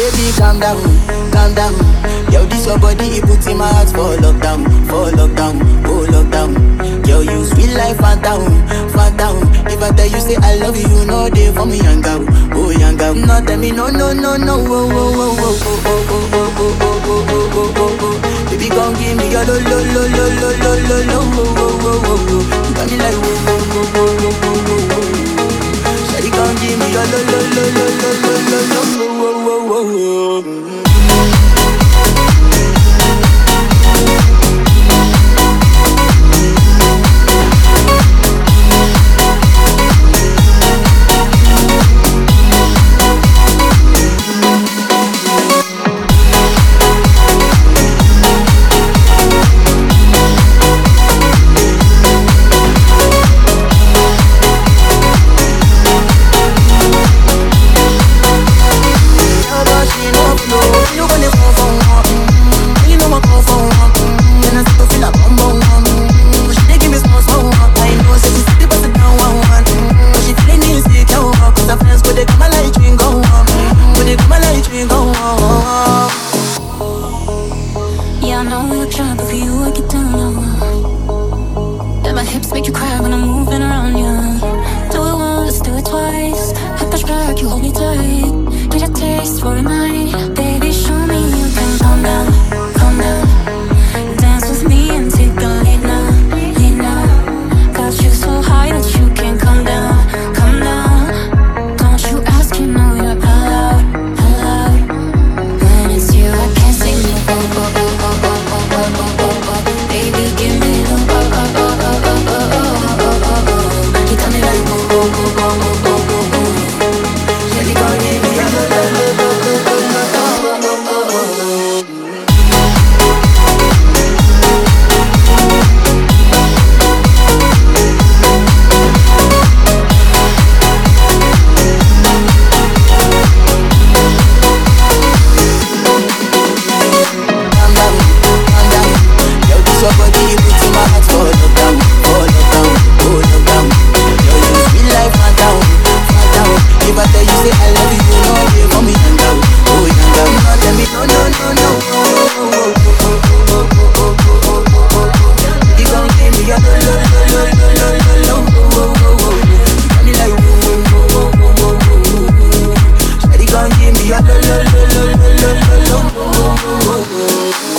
baby, calm down, calm down. Yo, this your body, it puts in my heart for lockdown, for lockdown, oh lockdown. Yo, you sweet life, phantom, phantom. If I tell you say I love you, you know they for me young girl, oh young girl. No tell me no, no, no, no, oh, oh, oh, oh, oh, oh, oh, oh, oh, oh, oh, oh, oh, oh. Baby, come give me your lo, lo, lo, lo, lo, lo, lo, lo, oh, oh, oh, oh, oh. You got me like oh, oh, oh, oh, oh, oh, oh, oh. Shawty, come give me your lo, lo, lo, lo, lo, lo, lo, lo, oh, oh, oh, oh, oh. Your body no flow, you gonna fall for one. Mm, You know I fall for one. Mm, Then I start to feel a bum bum one. Mm, She dey give me small small one. I know say she see the bust it down one one. Mm, But she feeling insecure, cause her friends go they come and like drink go on. Go they come and like drink go on. Yeah, I know you're trying, but for you I get down low. And my hips make you cry when I'm moving around you. Do it once, do it twice. I push back, you hold me tight. Get a taste for a night, baby. Show me you can calm down, calm down. Dance with me and take the lead now, lead now. Got you so high that you can't come down, come down. Don't you ask, you know you're allowed, allowed. When it's you, I can't say no. Oh, oh, oh, oh, oh, oh, oh, oh, oh, oh. Baby, give me the oh, oh, oh, oh, oh, oh, oh, oh, oh, oh. You got me like oh, oh, oh, oh, oh, oh, oh, oh. Shawty, come give me your lo, lo, lo, lo, lo, lo, lo, oh, oh, oh, oh, oh. calm down, calm down. Yo, this your body, it puts in my heart for lockdown, for lockdown, oh lockdown. Yo, you sweet life, phantom, phantom. If I tell you say I love you, you know they for me young girl, oh young girl. No, tell me no, no, no, no, oh, oh, oh, oh, oh, oh, oh, oh, oh, oh, oh, oh. You gon' give me your lo, lo, lo, lo, lo, lo, lo, oh, oh, oh, oh. You got me like oh, oh, oh, oh, oh, oh, oh, oh. Shawty gon' give me your lo, lo, lo, lo, lo, lo, lo, lo, oh, oh, oh, oh.